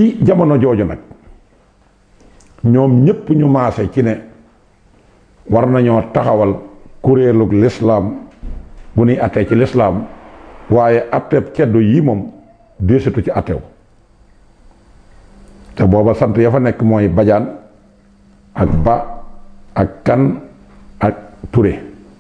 ci jamono jooju nag ñoom ñépp ñu maase ci ne war nañoo taxawal kuréelug lislaam bu nuy attee ci lislaam waaye atteeb ceddo yi moom déesitu ci attew te booba sant ya fa nekk mooy bajaan ak ba ak kan ak ture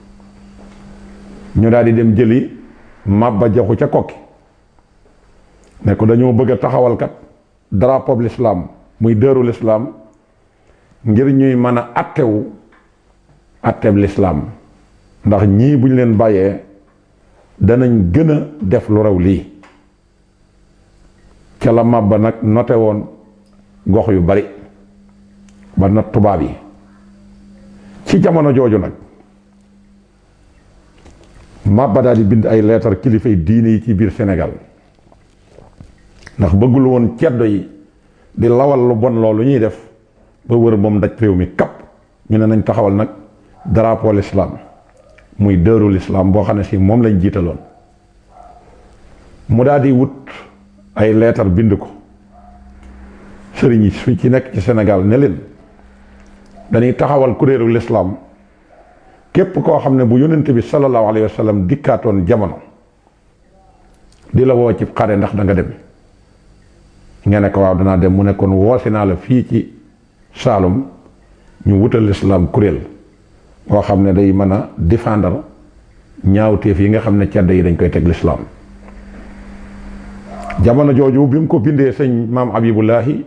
ñu daal di dem jëli màbba jaxu ca kokki ne ko dañoo bëgg a taxawal kat drapeau l'islam muy dëru l'islam ngir ñuy mën a attewu atteeb l'islam ndax ñii bu ñu leen bàyyee danañ gën a def lu raw lii ca la màbba nag note woon gox yu bari ba not tubaab yi ci jamono jooju nag màbba daal di bind ay leetar kilifay diine yi ci biir Sénégal ndax bëggul woon ceddo yi di lawal lu bon loolu ñuy def ba wër moom daj réew mi kapp ñu ne nañ taxawal nag drapeau l'islam muy dërul islam boo xam ne si moom lañ jiitaloon mu daal di wut ay leetar bind ko sëriñ yi su ci nekk ci Sénégal ne leen dañuy taxawal kuréelu l'islam képp koo xam ne bu yonent bi sallallahu alayhi wa sallam dikkaatoon jamono di la woo ci xare ndax da nga dem nga ne ko waaw danaa dem mu ne kon woosi naa la fii ci Saalum ñu wutal l'islam kuréel boo xam ne day mën a défendre ñaawteef yi nga xam ne cedd yi dañ koy teg l'islam jamono jooju bi mu ko bindee sëñ maam Abibullahi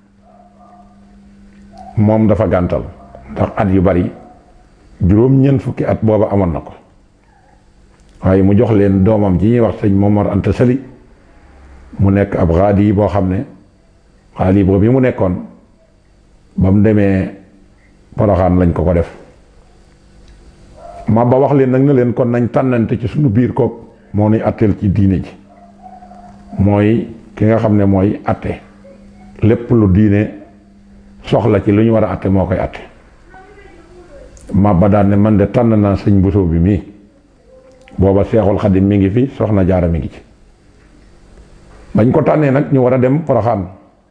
moom dafa gàntal ndax at yu bari juróom-ñeent fukki at booba amoon na ko waaye mu jox leen doomam ji ñuy wax sëñ Momar Anta Sali mu nekk ab xaadi yi boo xam ne xaadi boobu bi mu nekkoon ba mu demee Poroxaan lañ ko ko def ma ba wax leen nag ne leen kon nañ tànnante ci suñu biir kook moo nuy atteel ci diine ji mooy ki nga xam ne mooy atte lépp lu diine soxla ci lu ñu war a atte moo koy atte ma ba daan ne man de tànn naa sëñ Bousso bi mii booba seexul xadim mi ngi fi soxna jaara mi ngi ci bañ ko tànnee nag ñu war a dem Poroxaan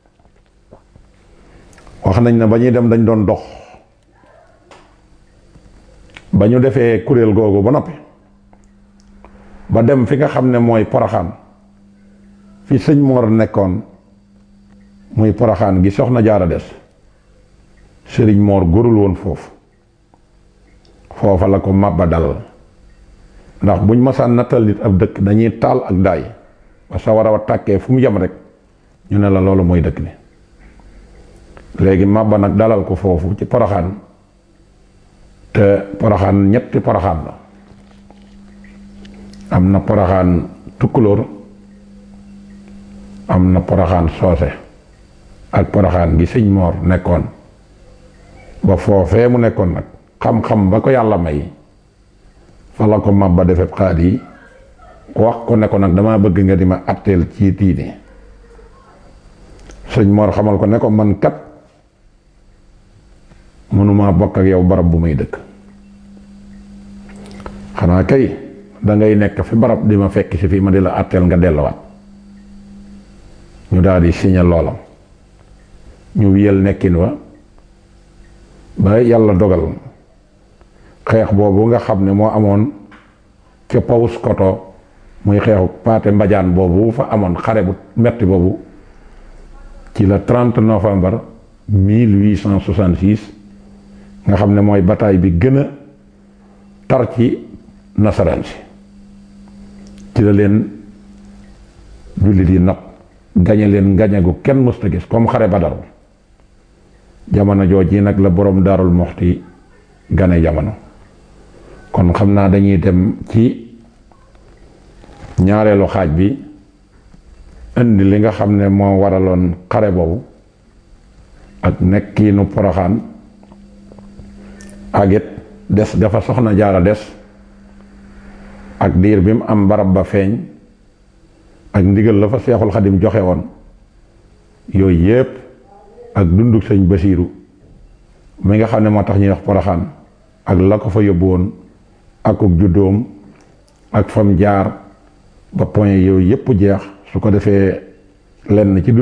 wax nañ ne ba ñuy dem dañ doon dox ba ñu defee kuréel googu ba noppi ba dem fi nga xam ne mooy Poroxaan fi sëñ Mor nekkoon muy Poroxaan gi soxna jaara des sëriñ Mor góorul woon foofu foofa la ko màbba dal ndax buñ masaan nattal nit ab dëkk dañuy taal ak daay ba sa war a tàkkee fu mu yem rek ñu ne la loolu mooy dëkk bi léegi màbba nag dalal ko foofu ci Poroxaan te Poroxaan ñetti Poroxaan la am na Poroxaan tukkulóor am na Poroxaan soose ak Poroxaan gi sëñ Moor nekkoon ba foofee mu nekkoon nag xam-xam ba ko yàlla may fa la ko màbba defee xaat yi wax ko ne ko nag dama bëgg nga di ma atteel ci diine sëñ Moor xamal ko ne ko man kat mënuma bokk ak yow barab bu may dëkk xanaa kay dangay nekk fi barab di ma fekk si fii ma di la atteel nga delluwaat ñu daal di signé loolam ñu wiyal nekkin wa ba yàlla dogal xeex boobu nga xam ne moo amoon ca pawus koto muy xeexu paate mbajaan boobu fa amoon xare bu metti boobu ci la 30 novembre 1866 nga xam ne mooy bataille bi gën a tar ci nasaraan si ci la leen jullit yi nag gañe leen gañe gu kenn mësta gis comme xare Badar jamono jooji nag la boroom daarul moxti gane jamono kon xam naa dañuy dem ci ñaareelu xaaj bi indi li nga xam ne moo waraloon xare boobu ak nekkiinu poroxaan ak it des dafa soxna jaara des ak diir bi mu am barab ba feeñ ak ndigal la fa seexul xadim joxe woon yooyu yépp ak dunduk sëñ basiiru mi nga xam ne moo tax ñuy wax poroxaan ak la ko fa yóbbu woon akuk juddoom ak fam jaar ba point yooyu yépp jeex su ko defee lenn ci